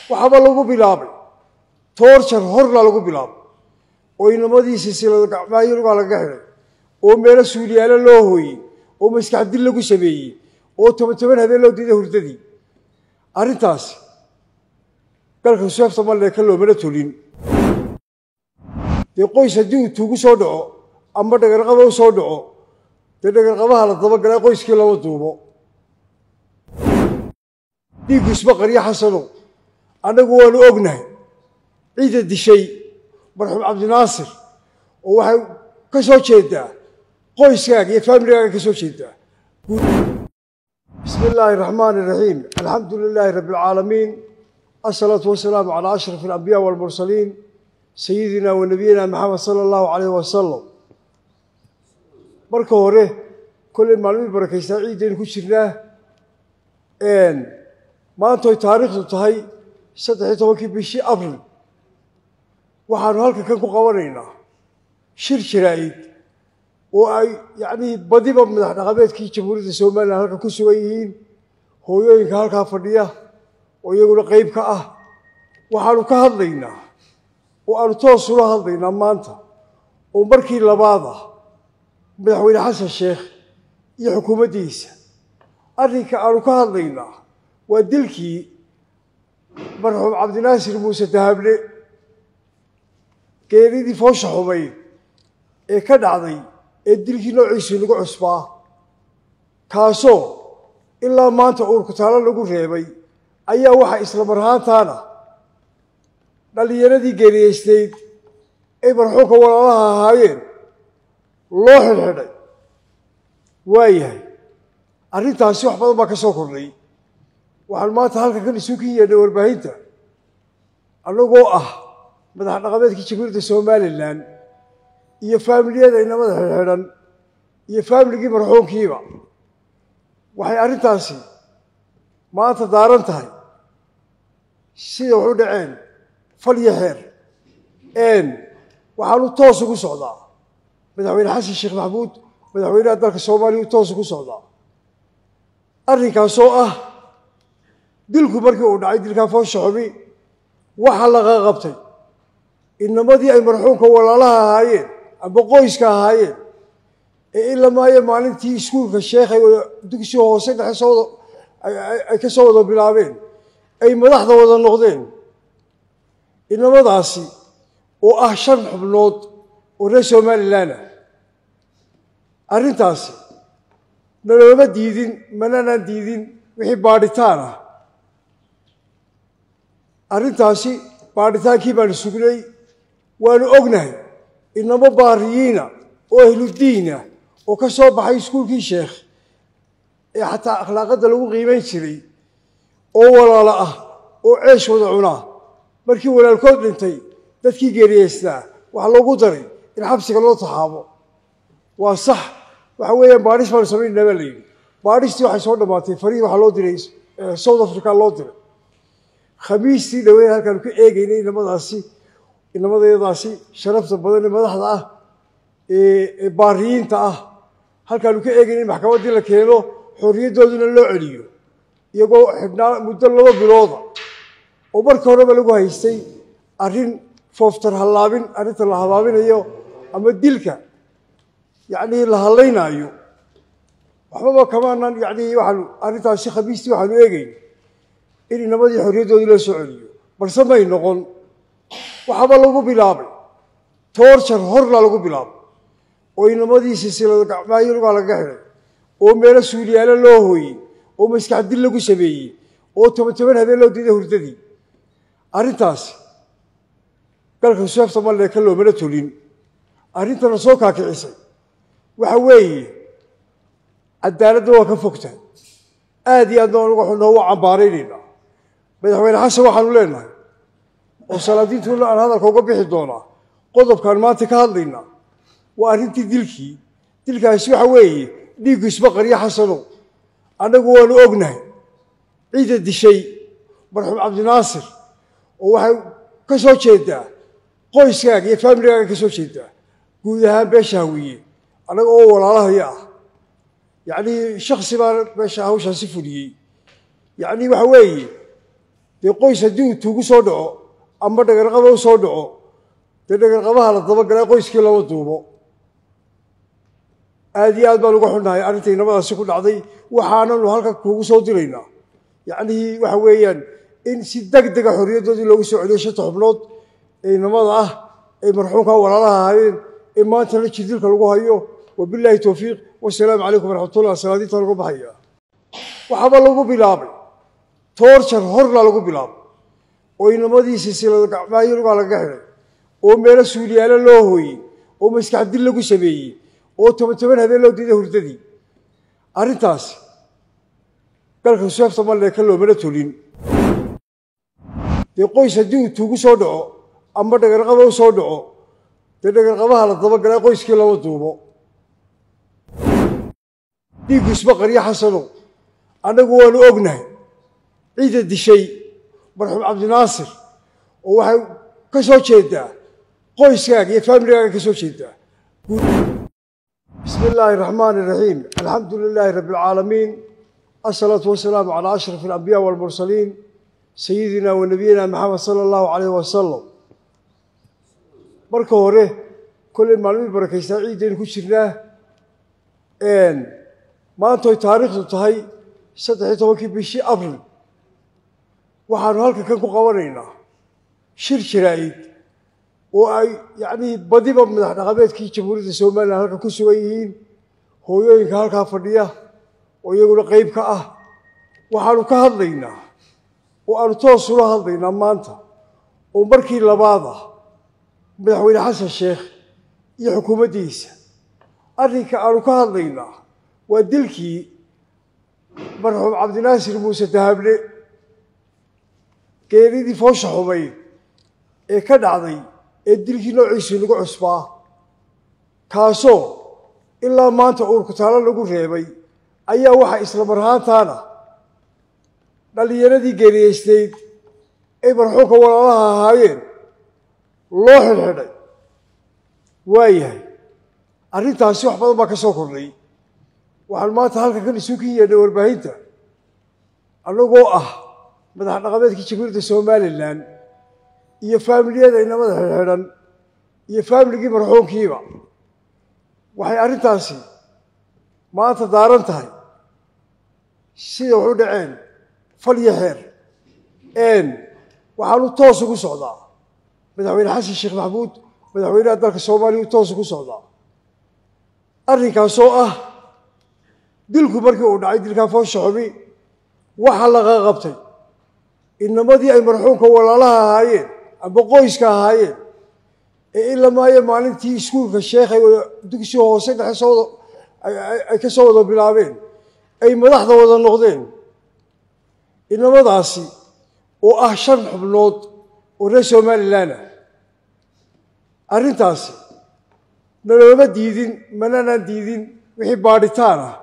waxaaba lagu bilaabay toorjar horna lagu bilaabay oo inamadii silsilada gacmaayo lugaa lagaga xidhay oo meelo suuliyaalo loo hooyey oo maskax dil lagu sameeyey oo toban toban habeen loo diiday hurdadii arrintaasi galka seefta malleeka loomana tolin dee qoys haddii uu tuugu soo dhaco ama dhagarqaba u soo dhaco dee dhagarqabaha la dabagalay qoyskii lama duubo dhiiggu isma qaryo xasanow annagu waanu ognahay ciidda dishay marxuum cabdinaasir oo waxay ka soo jeedaa qoyskaaga iyo faamiligaaga ka soo jeedaa bismi illaahi araxmaani iraxiim alxamdu lilaahi rabbi alcaalamiin asalaatu wasalaamu calaa ashraf alambiyaa waalmursaliin sayidina wa nabiyina maxamed sala allahu calayh wasalam marka hore kolley maalmihii barakaystaa ciiddaynu ku jirnaa maantoy taariikhdu tahay saddexiyo tobankii bishii abril waxaanu halkan kan ku qabanaynaa shir jaraa'id oo ay yacnii badiba madax dhaqameedkii jamhuuriyadda somalilan halkan ku sugan yihiin hooyooyinka halkaa fadhiya oo iyaguna qeyb ka ah waxaanu ka hadlaynaa oo aanu toos ula hadlaynaa maanta oo markii labaad ah madaxweyne xasan sheekh iyo xukuumaddiisa arrinka aanu ka hadlaynaa waa dilkii marxuum cabdinaasir muuse dahable geeridii foosha xumayd ee ka dhacday ee dilkii noociisii lagu cusbaa kaasoo ilaa maanta uurkutaalo lagu reebay ayaa waxaa isla marhaantaana dhallinyaradii geeriyeysnayd ay marxuumka walaalaha ahaayeen loo xidhxidhay waayahay arrintaasi wax badan baa ka soo kordhay waxaan maanta halkan kan isu kin yeedhay warbaahinta annagoo ah madax dhaqameedkii jamhuuriyadda somalilan iyo faamiliyada inamada xidhxidhan iyo faamiligii marxuumkiiba waxay arrintaasi maanta daaran tahay sida waxu dhaceen fal iyo xeer waxaanu toos ugu socdaa madaxweyne xasan sheekh maxamuud madaxweynaha dalka soomaaliya u toos ugu socdaa arrinkaasoo ah dilku markii uu dhacay dilkaa foosha xumi waxa laga qabtay inamadii ay marxuumka walaalaha ahaayeen amba qoyska ahaayeen ee ilamaayo maalintii iskuulka sheekhay dugsi hoose dhexe soo ay ka soo wada bilaabeen ay madaxda wada noqdeen inamadaasi oo ah shan xubnood oo reer somalilan ah arrintaasi nalooma diidin mananaan diidin wixii baadhitaan ah arrintaasi baadhitaankii baanu sugnay waanu ognahay inamo baariyiina oo ahludiina oo ka soo baxay iskuulkii sheekh ee xataa akhlaaqadda lagu qiimayn jiray oo walaalo ah oo ceesh wada cunaa markii walaalkood dhintay dadkii geeriyeystaa waxaa loogu daray in xabsiga loo taxaabo waa sax waxa weeyaan baadhis baanu samaynayna baa la yidhi baadhistii waxay soo dhammaatay farihi waxaa loo diray south africa loo diray khamiistii dhaweyn halkaanu ka eegaynay inamadaasi inamadayadaasi sharafta badan ee madaxda ah ee baariyiinta ah halkaanu ka eegaynay in maxkamaddii la keeno xorriyaddooduna loo celiyo iyagoo xidhnaa muddo laba bilooda oo marka horeba lagu haystay arrin fooftar hallaabin arrinta la habaabinayo ama dilka yacnii la hallaynaayo waxbaba kamaanan yacnii waxaanu arrintaasi khamiistii waxaanu eegayn in inamadii xorriyaddoodii loo soo celiyo balse may noqon waxaaba lagu bilaabay toorjar horna lagu bilaabay oo inamadii silsilada gacmaayo lugaa lagaga xidhay oo meelo suuliyaalo loo hooyey oo maskax dil lagu sameeyey oo toban toban habeen loo diiday hurdadii arrintaasi galka seefta malleeka loomana tolin arrintana soo kaakicisay waxa weeye cadaaladda waa ka fogtahay aad iyo aadna waxu noogu cambaaraynaynaa madaxweyne xasan waxaanu leenahay oo salaadiintuuna aan hadalka uga bixi doonaa qodobkaan maanta ka hadlaynaa waa arrintii dilkii dilkaasi waxa weeye dhiiggu isma qaryo xasanow annagu waanu ognahay ciidda dishay marxuum cabdinaasir oo waxay ka soo jeedaa qoyskaaga iyo faamiligaaga ka soo jeedaa guud ahaan beesha hawiye annaga oo walaalahaya ah yacnii shaksi baa meesha hawshaasi fuliyey yacnii waxa weeye dee qoys haddii uu tuugu soo dhaco ama dhagarqaba u soo dhaco dee dhagarqabaha la dabagalaa qoyskii lama duubo aada iyo aad baan uga xunnahay arrinta inamadaasi ku dhacday waxaananu halka kuugu soo diraynaa yacnihii waxa weeyaan in si deg dega xorriyaddoodii loogu soo celiyo shanta xubnood ee inamada ah ay marxuumka walaalaha ahaayeen ee maantana jirdilka lagu hayo wabilaahi towfiiq wasalaamu calaykum waraxmatullah salaadiinta lagu baxaya waxaaba lagu bilaabay toorjar horna lagu bilaabay oo inamadii silsilada gacmaayo lugaa lagaga xidhay oo meelo suuliyaalo loo hooyey oo maskax dil lagu sameeyey oo toban toban habeen loo diiday hurdadii arrintaas galka seefta malleeka loomana tolin dee qoys haddii uu tuugu soo dhaco ama dhagarqaba u soo dhaco dee dhagarqabaha la dabagalaa qoyskii lama duubo dhiiggu isma qaryo xasanow annagu waanu ognahay ciidda dishay marxuum cabdinaasir oo waxay ka soo jeedaa qoyskaaga iyo faamiligaaga ka soo jeedaa bismi illaahi araxmaani iraxiim alxamdu lilaahi rabbi alcaalamiin asalaatu wasalaamu calaa ashraf alambiyaa waalmursaliin sayidina wa nabiyina maxamed sala allahu calayh wasalam marka hore kolley maalmihii barakaystaa ciiddaynu ku jirnaa maantoy taariikhdu tahay saddexiyo tobankii bishii abril waxaanu halkan kan ku qabanaynaa shir jaraa'id oo ay yacnii badiba madax dhaqameedkii jamhuuriyadda somalilan halkan ku sugan yihiin hooyooyinka halkaa fadhiya oo iyaguna qeyb ka ah waxaanu ka hadlaynaa oo aanu toos ula hadlaynaa maanta oo markii labaad ah madaxweyne xasan sheekh iyo xukuumaddiisa arrinka aanu ka hadlaynaa waa dilkii marxuum cabdinaasir muuse dahable geeridii foosha xumayd ee ka dhacday ee dilkii noociisii lagu cusbaa kaasoo ilaa maanta uurkutaalo lagu reebay ayaa waxaa isla marhaantaana dhallinyaradii geeriyeysnayd ay marxuumka walaalaha ahaayeen loo xidhxidhay waayahay arrintaasi wax badan baa ka soo kordhay waxaan maanta halkan kan isu kin yeedhay warbaahinta annagoo ah madax dhaqameedkii jamhuuriyadda somalilan iyo faamiliyada inamada xidhxidhan iyo faamiligii marxuumkiiba waxay arrintaasi maanta daaran tahay sida waxu dhaceen fal iyo xeer waxaanu toos ugu socdaa madaxweyne xasan sheekh maxamuud madaxweynaha dalka soomaaliya u toos ugu socdaa arrinkaasoo ah dilku markii uu dhacay dilkaa foosha xumi waxaa laga qabtay inamadii ay marxuumka walaalaha ahaayeen amba qoyska ahaayeen ee ilamaayo maalintii iskuulka sheekhay dugsi hoose dhexe soo ay ka soo wada bilaabeen ay madaxda wada noqdeen inamadaasi oo ah shan xubnood oo reer somalilan ah arrintaasi nalooma diidin mananaan diidin wixii baadhitaan ah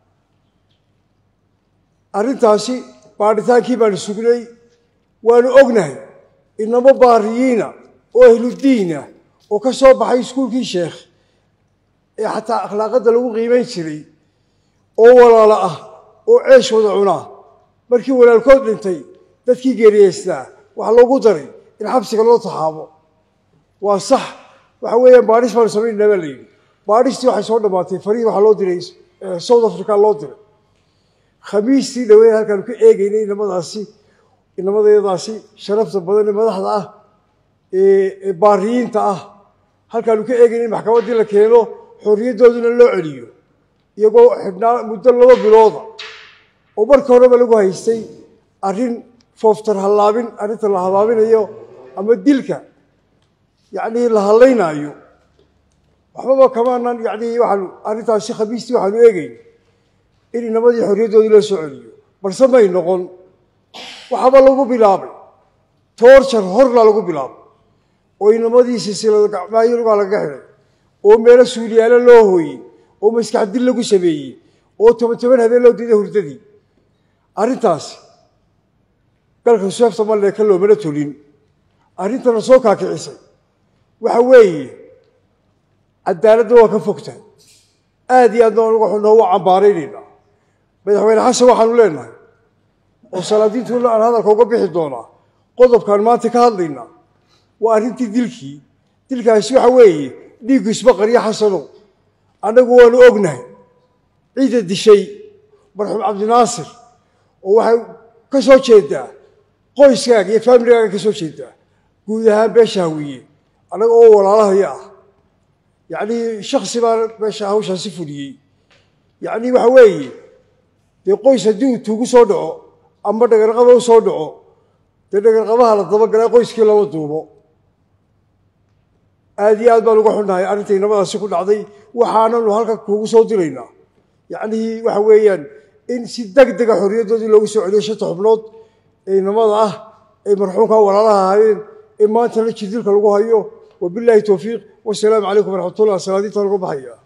arrintaasi baadhitaankii baanu sugnay waanu ognahay inamo baariyiina oo ahludiina oo ka soo baxay iskuulkii sheekh ee xataa akhlaaqadda lagu qiimayn jiray oo walaalo ah oo ceesh wada cunaa markii walaalkood dhintay dadkii geeriyeystaa waxaa loogu daray in xabsiga loo taxaabo waa sax waxa weeyaan baadhis baanu samaynayna baa la yidhi baadhistii waxay soo dhammaatay farihii waxaa loo diray south africa loo diray khamiistii dhaweyn halkaanu ka eegaynay inamadaasi inamadayadaasi sharafta badan ee madaxda ah ee baariyiinta ah halkaanu ka eegaynay in maxkamaddii la keeno xorriyaddooduna loo celiyo iyagoo xidhnaa muddo laba bilooda oo marka horeba lagu haystay arrin fooftar hallaabin arrinta la habaabinayo ama dilka yacnii la hallaynaayo waxbaba kamaanan yacnii waxaanu arrintaasi khamiistii waxaanu eegayn in inamadii xorriyaddoodii loo soo celiyo balse may noqon waxaaba lagu bilaabay toorjar horna lagu bilaabay oo inamadii silsilada gacmaayo lugaa lagaga xidhay oo meelo suuliyaalo loo hooyey oo maskax dil lagu sameeyey oo toban toban habeen loo diiday hurdadii arrintaasi galka seefta malleeka loomana tolin arrintana soo kaakicisay waxa weeye cadaaladda waa ka fogtahay aada iyo aad baan uga noogu cambaaraynaynaa madaxweyne xasan waxaanu leenahay oo salaadiintuna aan hadalka uga bixi doonaa qodobkaan maanta ka hadlaynaa waa arrintii dilkii dilkaasi waxa weeye dhiiggu isbaqaryo xasano annagu waanu ognahay ciidda dishay marxuum cabdinaasir oo waxay ka soo jeedaa qoyskaaga iyo faamiligaaga ka soo jeedaa guud ahaan beesha hawiye annaga oo walaalahaya ah yacnii shaksi baa meesha hawshaasi fuliyey yacnii waxa weeye dee qoys haddii uu tuugu soo dhaco ama dhagarqaba u soo dhaco dee dhagarqabaha la dabagalaa qoyskii lama duubo aada iyo aad baan uga xunnahay arrintay nabadaasi ku dhacday waxaananu halka kuugu soo diraynaa yacnihii waxa weeyaan in si deg dega xorriyaddoodii loogu soo celiyo shanta xubnood ee namada ah ay marxuumka walaalaha ahaayeen ee maantana jirdilka lagu hayo wabilaahi towfiiq wasalaamu calaykum waraxmatullah salaadiinta lagu baxaya